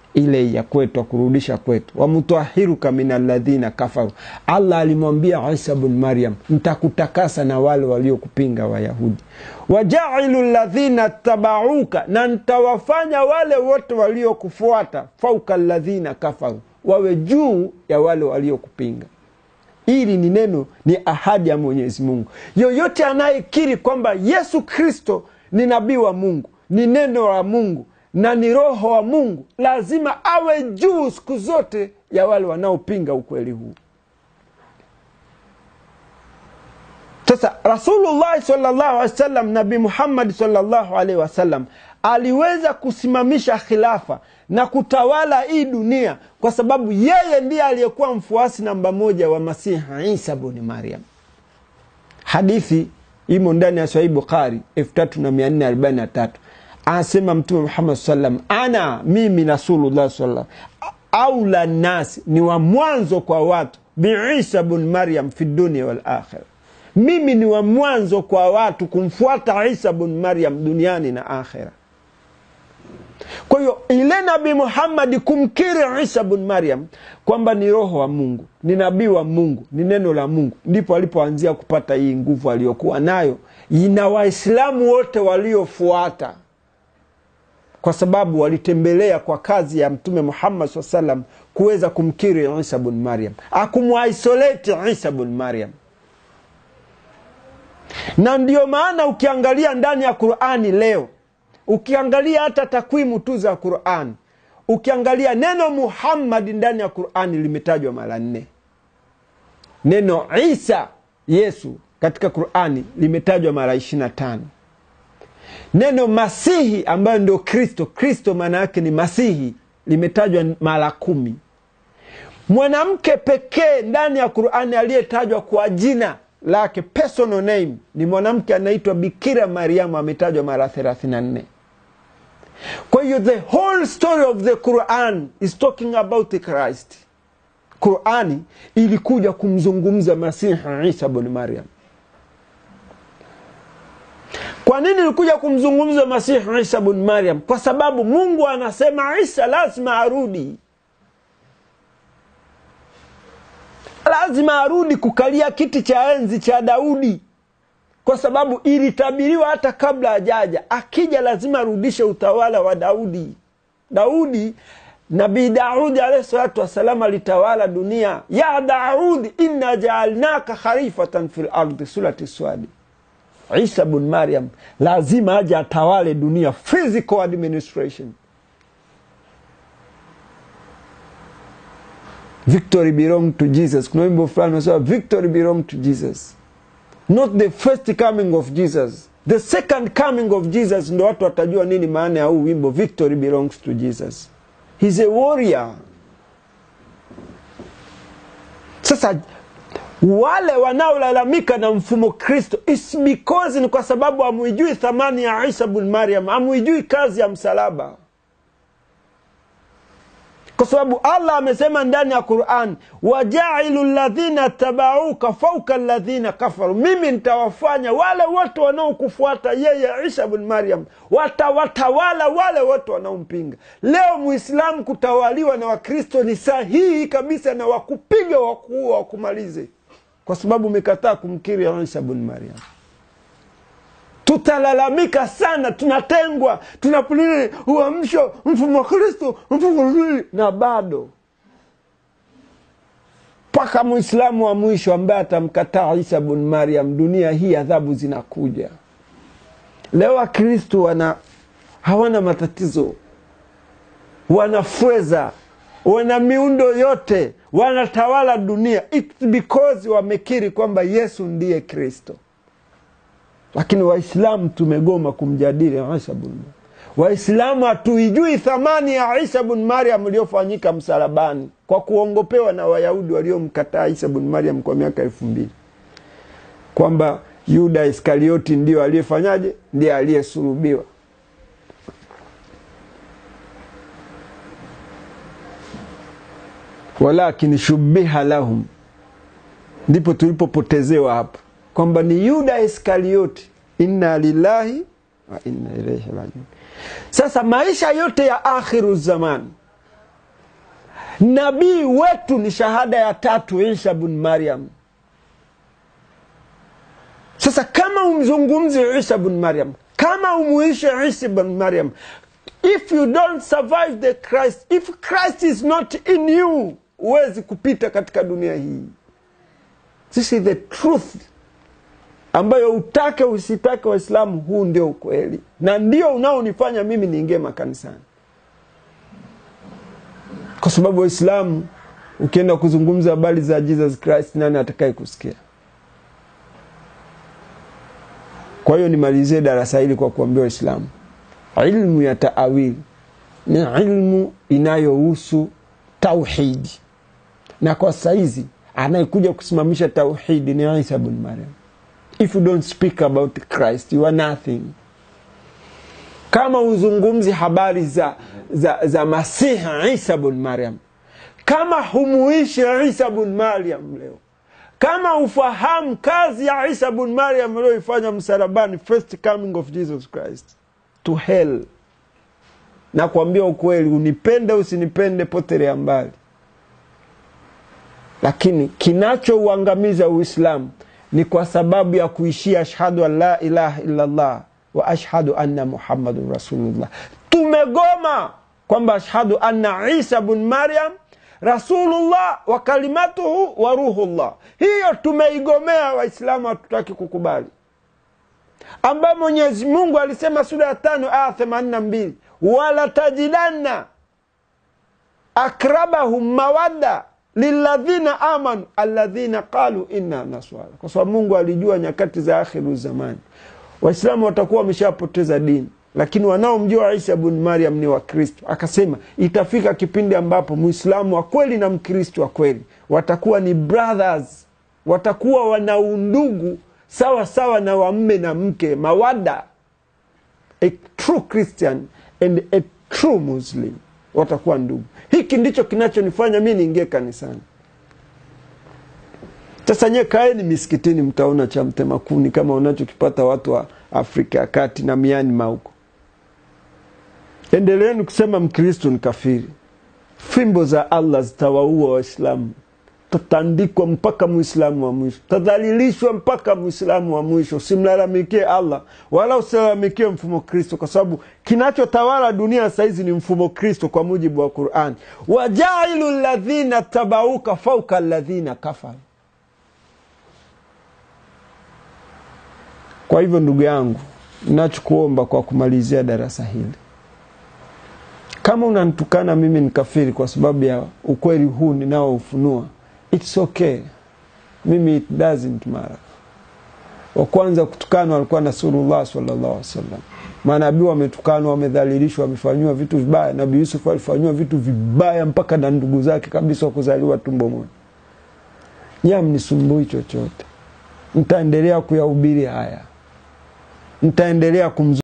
ile ya kwetu akurudisha kwetu wamutahiruka min alladhina kafaru allah alimwambia isa bn maryam ntakutakasa na wale waliokupinga wayahudi wajailu ladhina tabauka na ntawafanya wale wote waliokufuata fauka ladhina kafaru wawe juu ya wale waliokupinga hili ni neno ni ahadi ya mwenyezi mungu yoyote anayekiri kwamba yesu kristo ni nabii wa mungu ni neno la mungu na ni roho wa mungu lazima awe juu siku zote ya wale wanaopinga ukweli huu sasa rasulullahi salllahu alehi wasallam nabii muhammadi salllahu alaihi wasallam aliweza kusimamisha khilafa na kutawala hii dunia kwa sababu yeye ndiye aliyekuwa mfuasi namba moja wa masihi isa bni maryam hadithi imo ndani ya sahih bukhari 3443 anasema mtume muhammad salam ana mimi rasulullah salam aula nasi ni wa mwanzo kwa watu biisa bn maryam fi dunia walakhira mimi ni wa mwanzo kwa watu kumfuata isa bn maryam duniani na akhira kwa hiyo ile nabii muhammadi kumkiri isa bn maryam kwamba ni roho wa mungu ni nabii wa mungu ni neno la mungu ndipo alipoanzia kupata hii nguvu aliyokuwa nayo na waislamu wote waliofuata kwa sababu walitembelea kwa kazi ya mtume muhammad saa salam kuweza kumkiri isa bn maryam akumwisoleti isa bn maryam na ndio maana ukiangalia ndani ya qurani leo ukiangalia hata takwimu tu za qurani ukiangalia neno muhammadi ndani ya qurani limetajwa mara nne neno isa yesu katika qurani limetajwa mara ishirina tano neno masihi ambayo ndio kristo kristo maana yake ni masihi limetajwa mara kumi mwanamke pekee ndani ya qurani aliyetajwa kwa jina lake personal name ni mwanamke anaitwa bikira mariamu ametajwa mara 34 kwa hiyo the whole story of the quran is talking about the christ qurani ilikuja kumzungumza masihi isa bni maryam kwa nini ilikuja kumzungumza masihi isa bni maryam kwa sababu mungu anasema isa lazima arudi lazima arudi kukalia kiti cha enzi cha daudi kwa sababu ilitabiriwa hata kabla ajaja akija lazima arudishe utawala wa daudi daudi nabii daudi alahi salatu wassalam alitawala dunia ya daudi inna jaalnaka khalifatan fi lardi surati swadi isa bn maryam lazima aje atawale dunia physical administration victory belong to jesus kuna wimbo fulani unasema victory belong to jesus not the first coming of jesus the second coming of jesus ndo watu watajua nini maana ya huu wimbo victory belongs to jesus He's a warrior sasa wale wanaolalamika na mfumo kristo is because ni kwa sababu amuijui thamani ya isa bn maryam amuijui kazi ya msalaba kwa sababu allah amesema ndani ya quran wajailu ladhina tabauka fauka ladhina kafaru mimi nitawafanya wale wote wanaokufuata yeye isa bn maryam watawatawala wale wote wanaompinga leo muislamu kutawaliwa na wakristo ni sahihi kabisa na wakupiga wakuua wakumalize kwa sababu umekataa kumkiri isa bn maryam tutalalamika sana tunatengwa tunapulili uamsho mfumo kristo mfumo na bado mpaka mwislamu wa mwisho ambaye atamkataa isa bn maryam dunia hii adhabu zinakuja leo wakristo wana hawana matatizo wanafweza wana miundo yote wanatawala dunia It's because wamekiri kwamba yesu ndiye kristo lakini waislamu tumegoma kumjadili isa bn waislamu hatuijui thamani ya isa bn maryam iliyofanyika msalabani kwa kuongopewa na wayahudi waliomkataa isa bn maryam kwa miaka elfu mbili kwamba yuda iskarioti ndio aliyefanyaje ndiye aliyesulubiwa walakin shubiha lahum ndipo tulipopotezewa hapa kwamba ni yuda iskarioti inna lillahi wa inna ilaihi rajiun sasa maisha yote ya akhiru zaman nabii wetu ni shahada ya tatu isa bn maryam sasa kama umzungumzi isa bn maryam kama umuishe isa bn maryam if you don't survive the christ if christ is not in you huwezi kupita katika dunia hii this is the truth ambayo utake usitake waislamu huu ndio ukweli na ndio unaonifanya mimi niingie makanisani kwa sababu waislamu ukienda kuzungumza habari za jesus christ nani atakaye kusikia kwa hiyo nimalizie darasa hili kwa kuambia waislamu ilmu ya taawili ni ilmu inayohusu tauhidi na kwa saizi anayekuja kusimamisha tauhidi ni isa bn mariam if you don't speak about christ you are nothing kama uzungumzi habari za, za, za masihi isa bn mariam kama humuishi isa bn mariam leo kama ufahamu kazi ya isa bn mariam aliyoifanya msalabani first coming of jesus christ to hell na kuambia ukweli unipende usinipende potelea mbali lakini kinachouangamiza uislamu ni kwa sababu ya kuishia ashhadu an la ilaha illallah wa ashhadu anna muhammadun rasulullah tumegoma kwamba ashhadu anna isa bn maryam rasulullah wa kalimatuhu wa ruhullah hiyo tumeigomea waislamu hatutaki kukubali ambayo mwenyezi mungu alisema sura ya tano aya themanini na mbili walatajidanna akrabahum mawadda liladhina amanu aladhina qalu inna naswara kwa sababu mungu alijua nyakati za akhiru zamani waislamu watakuwa wameshapoteza dini lakini wanaomjua isa bn maryam ni wakristo akasema itafika kipindi ambapo mwislamu wa kweli na mkristo wa kweli watakuwa ni brothers watakuwa wana undugu sawa sawa na wamme na mke mawada a true christian and a true muslim watakuwa ndugu hiki ndicho kinachonifanya mi niingie kanisani sasa nye kaeni misikitini mtaona cha mtema kuni kama unachokipata watu wa afrika ya kati na mianima huko endeleeni kusema mkristo ni kafiri fimbo za allah zitawaua waislamu tatandikwa mpaka mwislamu wa mwisho tadhalilishwa mpaka mwislamu wa mwisho usimlalamikie allah wala usilalamikie mfumo kristo kwa sababu kinachotawala dunia sahizi ni mfumo kristo kwa mujibu wa qurani wajailu ladhina tabauka fauka ladhina kafaru kwa hivyo ndugu yangu nachokuomba kwa kumalizia darasa hili kama unanitukana mimi ni kafiri kwa sababu ya ukweli huu ninaoufunua its okay mimi it doesn't matter wa kwanza kutukanwa alikuwa nasurullah sallallahu alaihi wasallam manabii wametukanwa wamedhalilishwa wamefanyiwa vitu vibaya nabii yusuf alifanyiwa vitu vibaya mpaka na ndugu zake kabisa wa kuzaliwa tumbo moja nyam nisumbui chochote ntaendelea kuyahubiri haya ntaendelea kumzu